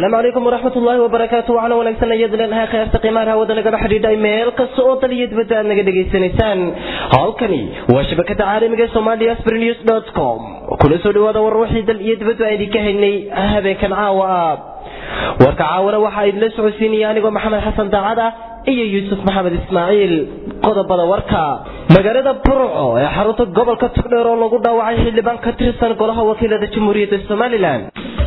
asalaamu calaykum waraxmat ullaahi wabarakaatu waxaana wanaagsan ayad leenahay kheerta qiimaha hawada nagala xidhiidhay meel kasta oo dal iyo dibadda aad naga dhegaysanaysaan halkani waa shabakada caalamiga somalia asbrinews com kula soo dhawaada war wixii dal iyo dibaddu aan idinka haynay habeenkan caawa ah warka caawana waxaa idinla socodsiinaya anigoo maxamed xasan daacad ah iyo yuusuf maxamed ismaaciil qodobada warka magaalada burco ee xarunta gobolka togdheer oo lagu dhaawacay xildhibaan ka tirsan golaha wakiilada jamhuuriyadda somalilan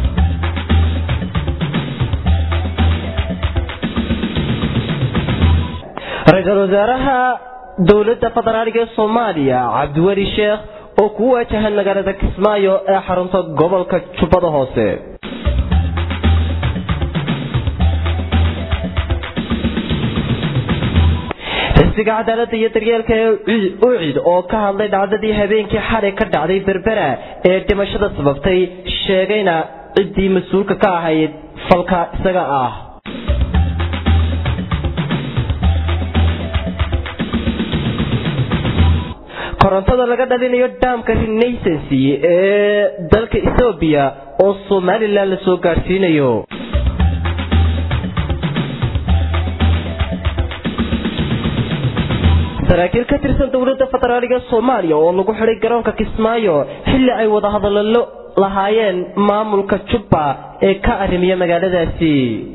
ra-iisul wasaaraha dowladda federaaliga ee soomaaliya cabdiweli sheekh oo ku waajahan magaalada kismaayo ee xarunta gobolka jubbada hoose xisbiga cadaaladda iyo daryeelka ee ucid oo ka hadlay dhacdadii habeenkii xalay ka dhacday berbera ee dhimashada sababtay sheegayna ciddii mas-uulka ka ahayd falka isaga ah korontada laga dhalinayo dhaamka renaissancy ee dalka ethoobiya oo somalilan la soo gaadhsiinayo saraakiil ka tirsan dowladda federaaliga soomaaliya oo lagu xidhay garoonka kismaayo xilli ay wadahadallo lahaayeen maamulka jubba ee ka arrimiya magaaladaasi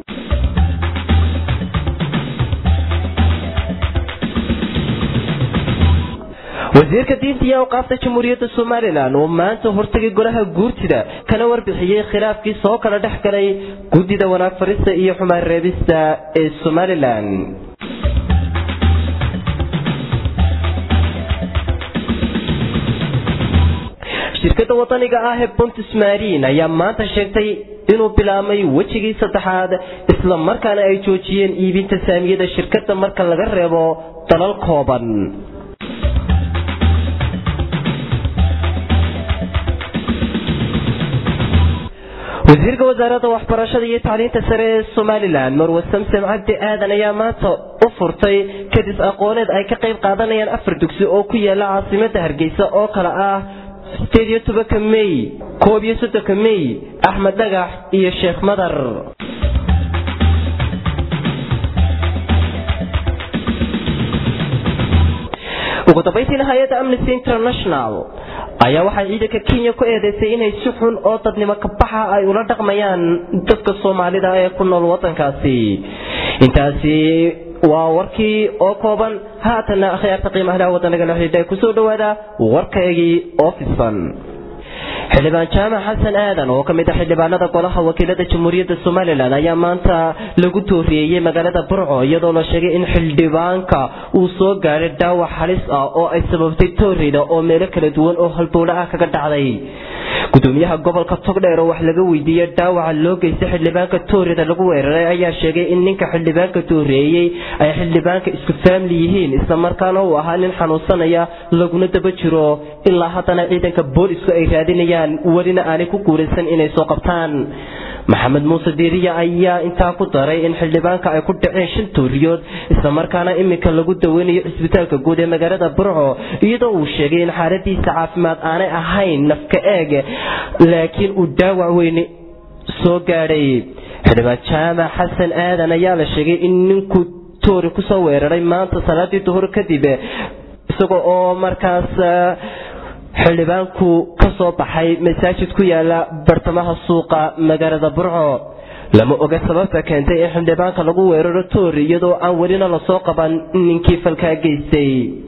wasiirka diinta iyo awqaafta jamhuuriyadda somalilan oo maanta hortagay golaha guurtida kana warbixiyey khilaafkii soo kala dhex galay guddida wanaag farista iyo xumaan reebista ee somalilan shirkadda wadaniga ah ee buntus marin ayaa maanta sheegtay inuu bilaabmay wejigii saddexaad isla markaana ay joojiyeen iibinta saamiyada shirkadda marka laga reebo dalal kooban wasiirka wasaaradda waxbarashada iyo tacliinta sare ee somalilan marwe samsam cabdi aadan ayaa maanta u furtay kadis aqooneed ay ka qayb qaadanayaan afar dugsi oo ku yaala caasimada hargeysa oo kale ah sideed iyo tobanka mey koob iyo soddonka mey axmed dhagax iyo sheekh madar ugu dambayntiina hay-adda amnesty international ayaa waxay ciidanka kenya ku eedeysay inay si xun oo dadnimo kabaxa ay ula dhaqmayaan dadka soomaalida ee ku nool wadankaasi intaasi waa warkii oo kooban haatana akhyaarta qiimaha waddanagala xidhiidha kusoo dhawaada warkaygii oo fidsan xildhibaan jaamac xasan aadan oo ka mid ah xildhibaanada golaha wakiilada jamhuuriyadda somalilan ayaa maanta lagu tooriyeeyey magaalada burco iyadoo la sheegay in xildhibaanka uu soo gaadhay dhaawac halis ah oo ay sababtay toorida oo meelo kala duwan oo halbowle ah kaga dhacday gudoomiyaha gobolka togdheer oo wax laga weydiiyey dhaawaca loo geystay xildhibaanka toorida lagu weeraray ayaa sheegay in ninka xildhibaanka tooreeyey ay xildhibaanka isku faamli yihiin islamarkaana uu ahaa nin xanuunsanaya laguna daba jiro ilaa haddana ciidanka boolisku ay raadinayaan welina aanay ku guulaysan inay soo qabtaan maxamed muuse diiriya ayaa intaa ku daray in xildhibaanka ay ku dhaceen shan tooriyood islamarkaana iminka lagu daweynayo cisbitaalka guud ee magaalada burco iyadoo uu sheegay in xaaladiisa caafimaad aanay ahayn nafka eeg laakiin uu dhaawac weyne soo gaadhay xildhibaan jaamac xasan aadan ayaa la sheegay in ninku toori kusoo weeraray maanta salaadii duhur kadib isaga oo markaas xildhibaanku ka soo baxay masaajid ku yaala bartamaha suuqa magaalada burco lama oga sababta keentay in xildhibaanka lagu weeraro toori iyadoo aan welina lasoo qaban ninkii falkaa geystay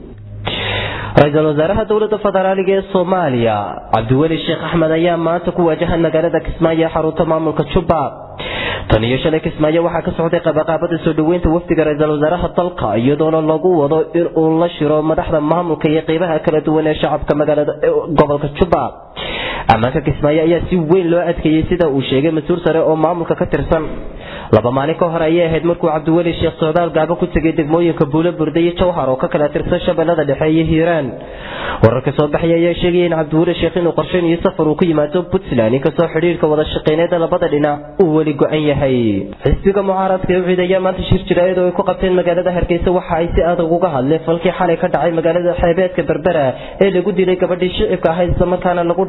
ra-iisul wasaaraha dowladda federaaliga ee soomaaliya cabdiweli sheekh axmed ayaa maanta ku waajahan magaalada kismaayo ee xarunta maamulka jubba tan iyo shalay kismaayo waxaa ka socday qabaqaabada soo dhoweynta wafdiga ra-iisul wasaaraha dalka iyadoona lagu wado in uu la shiro madaxda maamulka iyo qeybaha kala duwan ee shacabka magaalada gobolka jubba ammaanka kismaayo ayaa si weyn loo adkeeyey sida uu sheegay mas-uul sare oo maamulka ka tirsan laba maalin ka hor ayay ahayd markuu cabdiweli sheekh socdaal gaabo ku tegay degmooyinka buulo burde iyo jawhar oo ka kala tirsan shabeellada dhexe iyo hiiraan wararka soo baxaya ayaa sheegaya in cabdiweli sheekh inuu qorsheynayo safar uu ku yimaado puntland inkastoo xidhiirka wada shaqeyneeda labada dhinac uu weli go-an yahay xisbiga mucaaradka ee ucid ayaa maanta shir jira iyadoo ay ku qabteen magaalada hargeysa waxa ay si adag uga hadleen falkii xalay ka dhacay magaalada xeebeedka berbera ee lagu dilay gabadhii shicibka ahayd islamarkaana lagu dhaawacay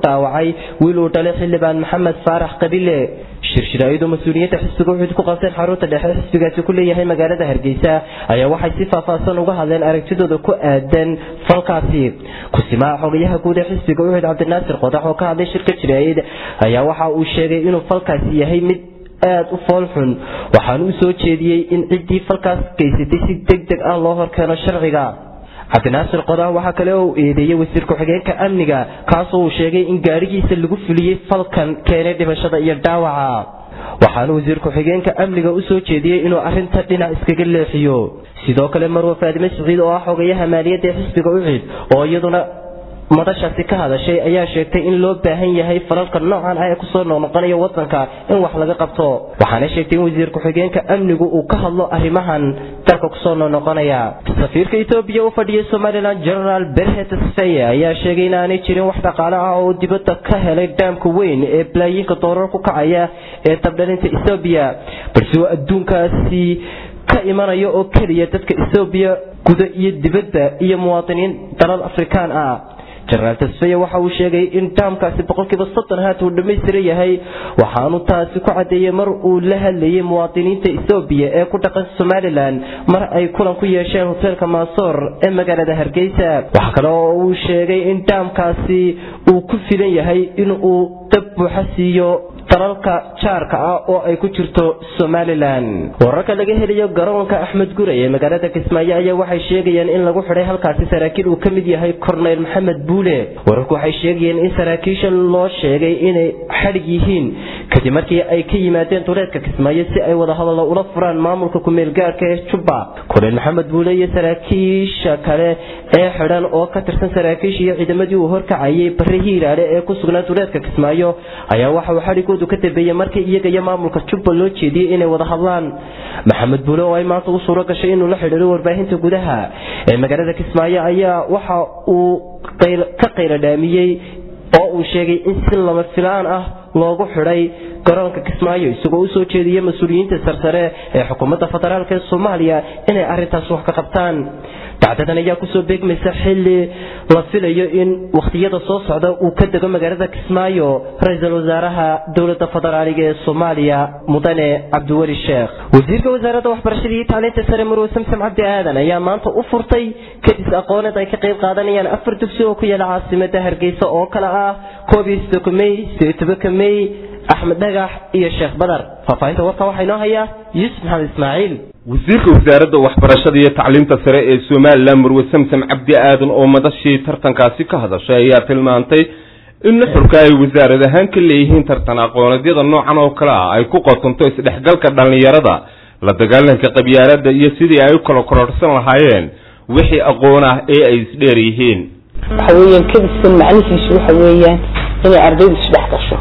dhacay wiil uu dhalay xildhibaan maxamed faarax qabile shirshiraayadu mas-uuliyiinta xisbiga uxud ku qabteen xarunta dhexe xisbigaasi ku leeyahay magaalada hargeysa ayaa waxay si faahfaahsan uga hadleen aragtidooda ku aadan falkaasi kusimaha xogayaha guud ee xisbiga uxud cabdinaasir qodax oo ka hadlay shirka jiraayid ayaa waxa uu sheegay inuu falkaasi yahay mid aada u foolxun waxaana u soo jeediyey in ciddii falkaas geysatay si deg deg ah loo horkeeno sharciga cabdinaasir qodax waxaa kale oo uu eedeeyey wasiir ku-xigeenka amniga kaasoo uu sheegay in gaadhigiisa lagu fuliyey falkan keenay dhimashada iyo dhaawaca waxaana wasiir ku-xigeenka amniga u soo jeediyey inuu arrinta dhinac iskaga leexiyo sidoo kale marwe faadime siciid oo ah xogayaha maaliyadda ee xisbiga ucid oo iyaduna madashaasi ka hadashay ayaa sheegtay in loo baahan yahay falalka noocan ah ee kusoo noqnoqonaya wadanka in wax laga qabto waxaana sheegtay in wasiir ku-xigeenka amnigu uu ka hadlo arrimahan dalka kusoo noqnoqonaya safiirka etoobiya u fadhiyay somalilan generaal berhet sfeye ayaa sheegay inaanay jirin wax dhaqaale ah oo dibadda ka helay dhaamka weyn ee balaayiinka doolar ku kacaya ee dabdhalinta etoobiya balse uu adduunkaasi ka imanaya oo keliya dadka etoobiya guda iyo dibadda iyo muwaadiniin dalal afrikaan ah jenaraal tasfeye waxa uu sheegay in daamkaasi boqolkiiba soddon haat uu dhammaystiran yahay waxaanu taasi ku caddeeyey mar uu la hadlayay muwaadiniinta ethoobiya ee ku dhaqan somalilan mar ay kulan ku yeesheen hoteelka maasoor ee magaalada hargeysa waxaa kale oo uu sheegay in daamkaasi uu ku filan yahay in uu dab buuxa siiyo dalalka jaarka ah oo ay ku jirto somalilan wararka laga helayo garoonka axmed guray ee magaalada kismaayo ayaa waxay sheegayaan in lagu xidhay halkaasi saraakiil uu ka mid yahay korneyl maxamed buule wararku waxay sheegayeen in saraakiisha loo sheegay inay xadhig yihiin kadib markii ay ka yimaadeen duleedka kismaayo si ay wadahadallo ula furaan maamulka ku-meelgaarka ee jubba korneyl maxamed buule iyo saraakiisha kale ee xidhan oo ka tirsan saraakiisha iyo ciidamadii uu horkacayay barre hiiraale ee ku sugnaa duleedka kismaayo ayaa waxa uu xadhigoodu ka dambeeyey markii iyaga iyo maamulka jubba loo jeediyey inay wada hadlaan maxamed buule oo ay maanta u suuro gashay inuu la xidhiiro warbaahinta gudaha ee magaalada kismaayo ayaa waxa uu ka qayladhaamiyey oo uu sheegay in si lama filaan ah loogu xidhay garoonka kismaayo isagoo u soo jeediyey mas-uuliyiinta sarsare ee xukuumadda federaalk ee soomaaliya inay arrintaas wax ka qabtaan dacdadan ayaa kusoo beegmaysa xili la filayo in wakhtiyada soo socda uu ka dego magaalada kismaayo ra-iisul wasaaraha dowladda federaaliga ee soomaaliya mudane cabdiweli sheekh wasiirka wasaaradda waxbarashada iyo tacliinta sare marwe samsam cabdi aadan ayaa maanta u furtay kadis aqooneed ay ka qayb qaadanayaan afar dugsi oo ku yaala caasimada hargeysa oo kale ah koob iyo soddonka mey sideed tobanka mey axmed dhagax iyo sheekh badar faahfaahinta warka waxaa inoo hayaa yuusuf maxamed ismaaciil wasiirka wasaaradda waxbarashada iyo tacliimta sare ee somalilan marwe samsam cabdi aadan oo madashii tartankaasi ka hadashay ayaa tilmaantay in nuxurka ay wasaarad ahaan ka leeyihiin tartan aqooneedyada noocan oo kale ah ay ku qotonto isdhexgalka dhallinyarada la dagaalanka qabyaaladda iyo sidii ay u kala kororhsan lahaayeen wixii aqoon ah ee ay isdheer yihiin waxa weeyaan kadiskan macnihiisu waxa weeyaan inay ardaydu isdhex gasho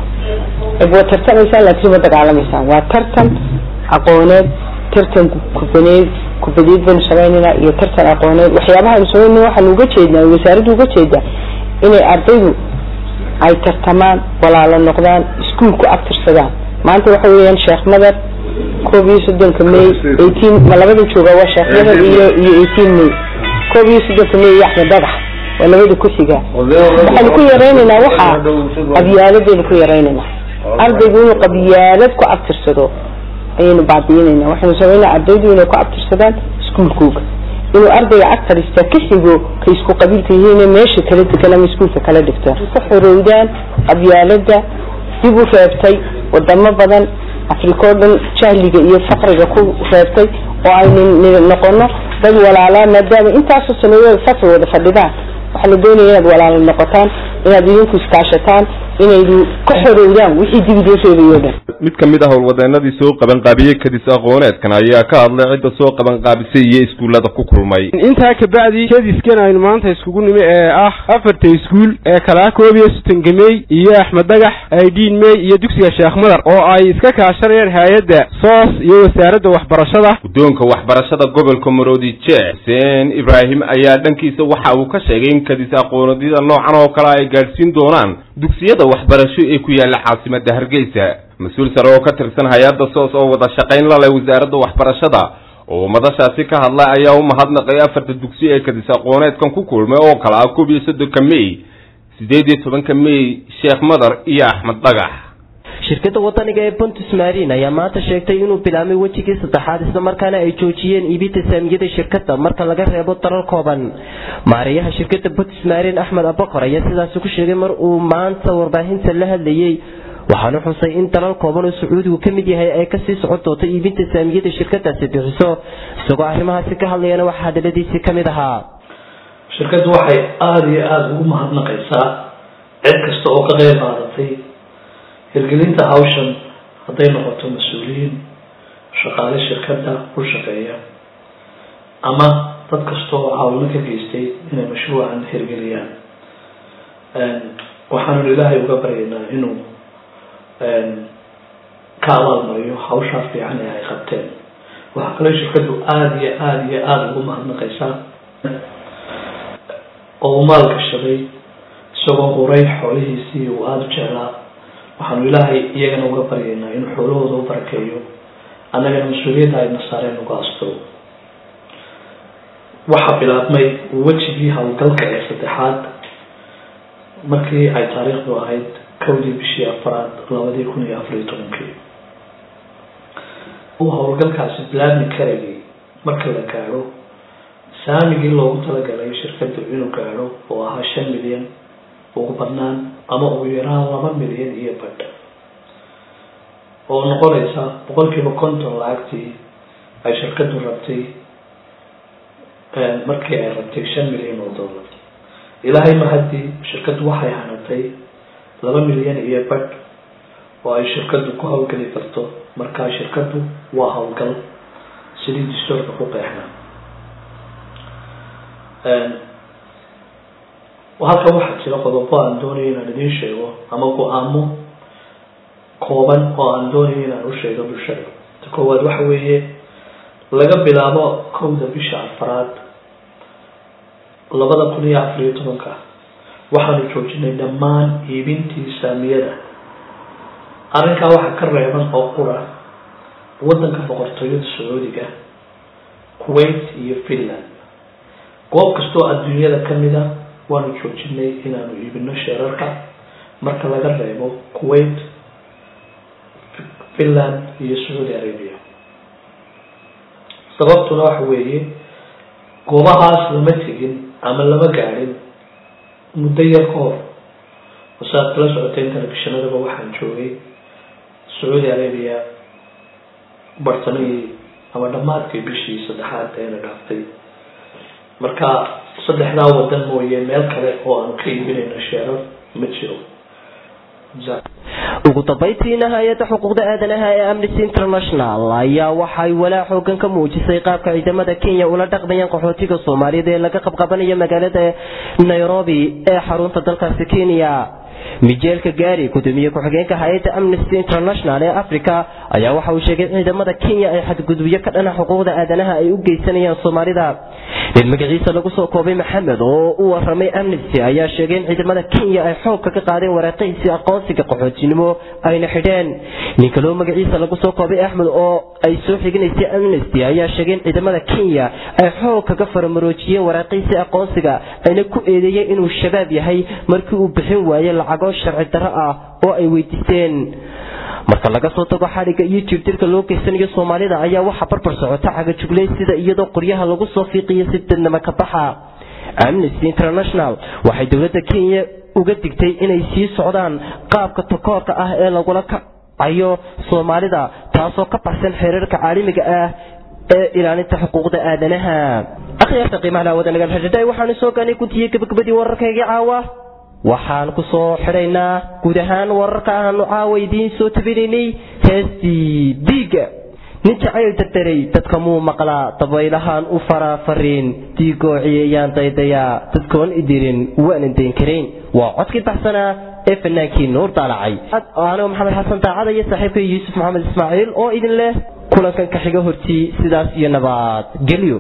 waa tartamaysaan laakiin ma dagaalamaysaan waa tartan aqooneed tartan kubaneed kubadeed baynu samaynayna iyo tartan aqooneed waxyaabaha aynu samaynayna waxaanu uga jeednaa wasaaraddu uga jeedaa inay ardaydu ay tartamaan walaalo noqdaan iskuol ku abtirsadaan maanta waxa weeyaan sheekh madar koob iyo soddonka may eighteen ma labada jooga waa sheekh madar iyo iyo eighteen may koob iyo soddonka may iyo axmed dhagax waa labada ku xiga waxaanu ku yaraynaynaa waxaa qabyaaladaynu ku yaraynaynaa ardaygu inuu qabyaalad ku abtirsado ayaynu baabiinayna waxaynu samaynaa ardaydu inay ku abtirsadaan iskuolkooga inuu ardayga agtarista ka xigo ka isku qabiilka yihiin meesha kala degan ama iskuolka kala dhigtaan ku xorowdaan qabyaalada dib u reebtay wadamo badan afrika oo dhan jahliga iyo faqriga ku reebtay oo aynu noqono dad walaalaa maadaama intaasoo sanadood fasal wada fadhidaan waxaa la doonaya inaad walaalo noqotaan inaad idinku iskaashataan inaydu ka xorowdaan wixii dib idin reebayo dhan mid ka mid ah howlwadeenadii soo qabanqaabiyey kadis aqooneedkan ayaa ka hadlay cidda soo qabanqaabisay iyo iskuullada ku kulmay intaa kabacdi kadiskan aynu maanta iskugu nimi ee ah afarta iskuul ee kalaa koob iyo sodonka mey iyo axmed dhagax aidiin mey iyo dugsiga sheekh madar oo ay iska kaashanayaan hay-adda soos iyo wasaaradda waxbarashada guddoonka waxbarashada gobolka maroodi jeex xuseen ibraahim ayaa dhankiisa waxa uu ka sheegay in kadis aqooneedyada noocan oo kale ay gaadhsiin doonaan dugsiyada waxbarasho ee ku yaala caasimadda hargeysa mas-uul sare oo ka tirsan hay-adda soos oo wada shaqayn la leh wasaaradda waxbarashada oo madashaasi ka hadla ayaa u mahadnaqay afarta dugsi ee kadis aqooneedkan ku kulmay oo kale ah koob iyo soddonka mey sideed iyo tobanka mey sheekh madar iyo axmed dhagax shirkadda wadaniga ee pontus marin ayaa maanta sheegtay inuu bilaabmay wejigii saddexaad islamarkaana ay joojiyeen iibinta saamiyada shirkadda marka laga reebo dalal kooban maareeyaha shirkadda pontus marin axmed abakor ayaa sidaasi ku sheegay mar uu maanta warbaahinta la hadlayey waxaanu xusay in dalal kooban oo sacuudigu ka mid yahay ay kasii socon doonto iibinta saamiyada shirkadaasi bixiso isagoo arrimahaasi ka hadlayana waxaa hadaladiisii ka mid ahaa shirkaddu waxay aada iyo aada ugu mahadnaqaysaa cid kasta oo ka qeyb qaadatay hirgelinta hawshan hadday noqoto mas-uuliyiin shaqaale shirkadda u shaqeeya ama dad kasta oo caawino ka geystay inay mashruucan hirgeliyaan waxaanu ilaahay uga baryaynaa inuu ka abaalmariyo hawshaa fiican ee ay qabteen waxaa kaloo shirkaddu aada iyo aada iyo aada ugu mahadnaqaysaa oo u maal gashaday isagoo huray xoolihiisii uu aada u jeclaa waxaanu ilaahay iyagana uga baryaynaa inuu xoolahooda u barakeeyo annagana mas-uuliyadda ayna saareen uga asto waxaa bilaabmay wejigii howlgalka ee saddexaad markii ay taariikhdu ahayd kowdii bishii afaraad labadii kun iyo afar iyo tobankii uu howlgalkaasi bilaabmi karayay marka la gaadho saamigii loogu talagalay shirkaddu inuu gaadho oo ahaa shan milyan ugu badnaan ama ugu yaraan laba milyan iyo badh oo noqonaysa boqolkiiba konton lacagtii ay shirkaddu rabtay markii ay rabtay shan milyan oo dollar ilaahay mahaddii shirkaddu waxay hanatay laba milyan iyo badh oo ay shirkaddu ku howlgeli karto markaa shirkaddu waa howlgal sidii distoorka ku qeexna halkan waxaa jira qodobo aan doonayo inaan idiin sheego ama go-aamo kooban oo aan doonayo inaan u sheego bulshada ta koowaad waxa weeye laga bilaabo kowda bisha afaraad labada kun iyo afar iyo tobanka waxaanu joojinay dhammaan iibintii saamiyada arrinkaa waxaa ka reeban oo qura waddanka boqortooyada sacuudiga kuwait iyo finland goob kastoo adduunyada kamid a waanu joojinay inaanu iibino sheerarka marka laga reebo kuwait finland iyo sacuudi arabia sababtuna waxa weeye goobahaas lama tegin ama lama gaadhin muddo yar ka hor wasaad kala socoteen telefishinadaba waxaan joogay sacuudi arabia bartamihii ama dhammaadkii bishii saddexaad eena dhaaftay marka saddexdaa wadan mooye meel kale oo aanu ka iibinayno sheerar ma jiro ugu dambaytiina hay-adda xuquuqda aadanaha ee amnesty international ayaa waxay walaa xoogan ka muujisay qaabka ciidamada kenya ula dhaqmayaan qaxootiga soomaaliyeed ee laga qabqabanaya magaalada nairobi ee xarunta dalkaasi kenya mijeelka gaari gudoomiye ku-xigeenka hay-adda amnesty international ee africa ayaa waxa uu sheegay ciidamada kenya ay xadgudubyo ka dhana xuquuqda aadanaha ay u geysanayaan soomaalida nin magaciisa lagu soo koobay maxamed oo u waramay amnesty ayaa sheegay in ciidamada kenya ay xoogka ka qaadeen waraaqihiisii aqoonsiga qaxootinimo ayna xidheen nin kaloo magaciisa lagu soo koobay axmed oo ay soo xiginaysay amnesty ayaa sheegay in ciidamada kenya ay xoog kaga faramaroojiyeen waraaqihiisii aqoonsiga ayna ku eedeeyeen inuu shabaab yahay markii uu bixin waayey lacago sharci darro ah oo ay weydiisteen marka laga soo tago xadhigga iyo jiirtirka loo geysanayo soomaalida ayaa waxaa barbar socota cagajugleyn sida iyadoo qoryaha lagu soo fiiqiyo si dadnimo ka baxa amnesty international waxay dowladda kenya uga digtay inay sii socdaan qaabka takoorka ah ee lagula kacayo soomaalida taasoo ka baxsan xeerarka caalamiga ah ee ilaalinta xuquuqda aadanaha akhyaarta qiimaha laawada nagal xidhiidhay waxaanu soo gaanay guntiyey gabagabadii wararkaygii caawa waxaan ku soo xidhaynaa guud ahaan wararka aanu caawa idiin soo tabinaynay heestii diiga nin jacayl dardaray dadka muu maqlaa dabaylahaan u faraafariin diigoociyayaan daydayaa dadkoon idirin waanan dayn karayn waa codkii baxsanaa ee fanaankii nuur daalacay anigo maxamed xasan daacada iyo saaxiibka yuusuf maxamed ismaaciil oo idin leh kulankan ka xiga hortii sidaas iyo nabad gelyo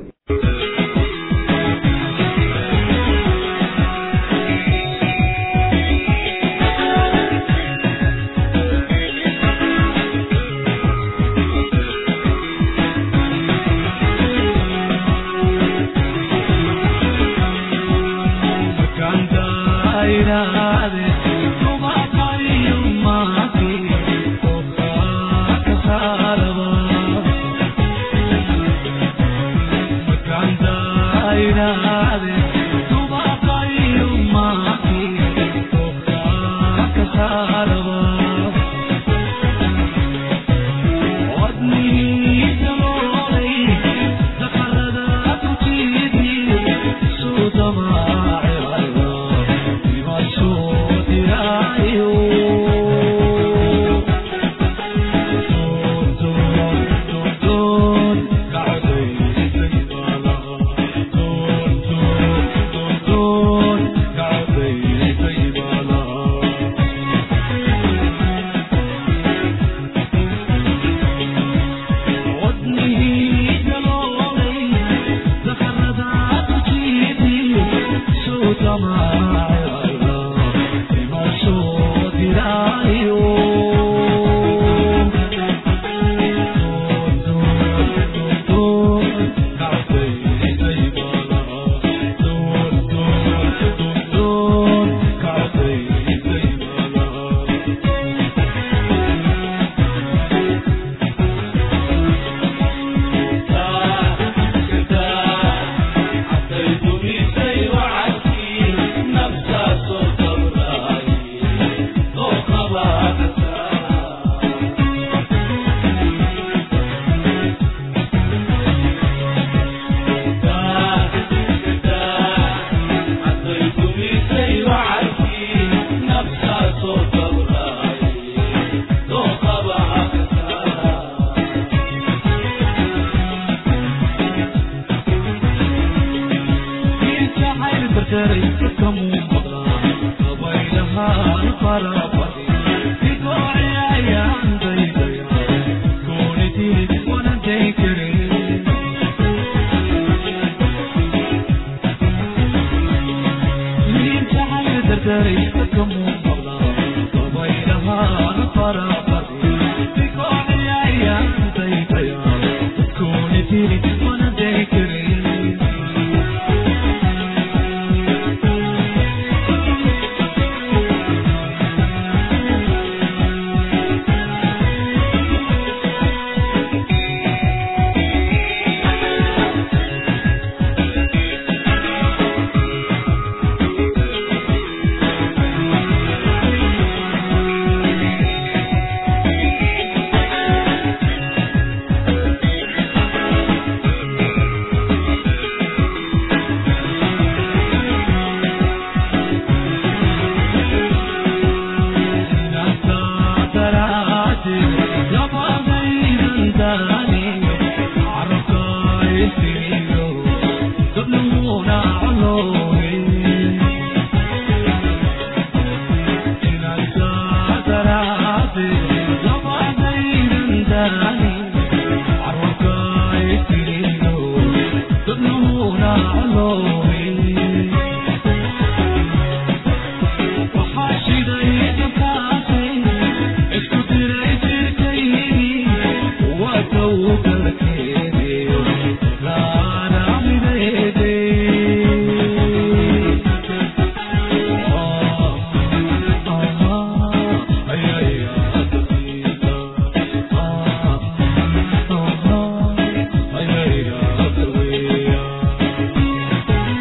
Kanda Yeah.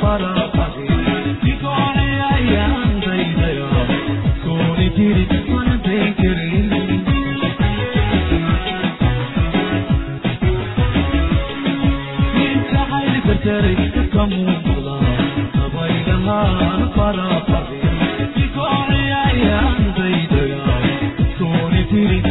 Thank you.